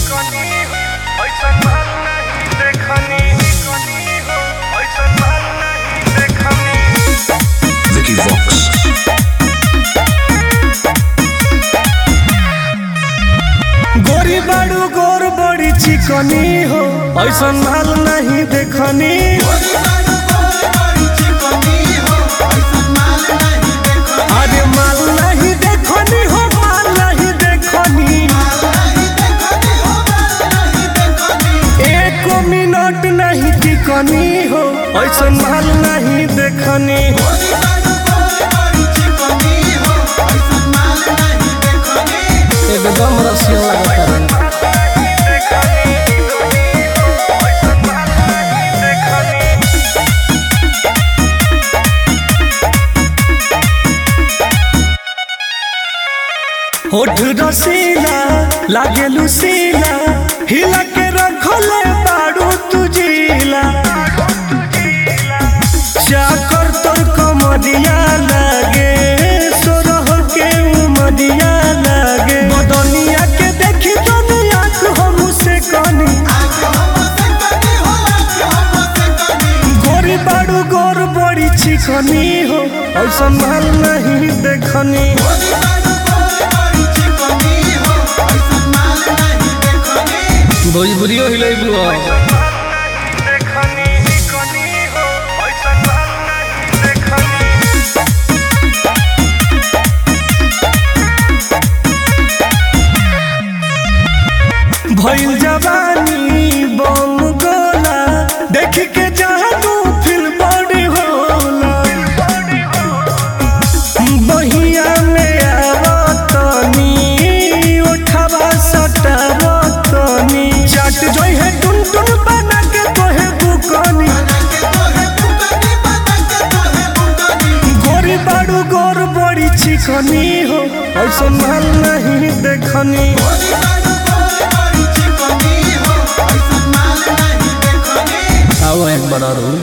Vicky Vox. गोरी बाड़ू गोर बड़ी चिकनी हो ऐसा माल नहीं देखनी अरे माल नहीं देखनी हो माल नहीं देखनी एक मिनट नहीं टिकनी हो ऐसा माल नहीं देखनी एकदम रसिया लगता है होठ रसीला लागे लुसीला हिला के रखले बाड़ू तुझीला चाकर तोर कमरिया लागे सोरह के उमरिया लागे बदनिया के देखी दुनिया को हम से कनी गोरी बाड़ू गोर बड़ी चिकनी हो ऐसा माल नहीं देखनी भोजपुरियो हिलेबू भइल जवानी बम गोला देख के जानू फिल बड़ी होला बहिया में आवतनी उठावा सटावतनी चट जोई है टुन टुन बना के तोहे बुकनी गोरी बाड़ू गोर बड़ी चिकनी हो ऐसा माल नहीं देखनी आओ एक बड़ा रू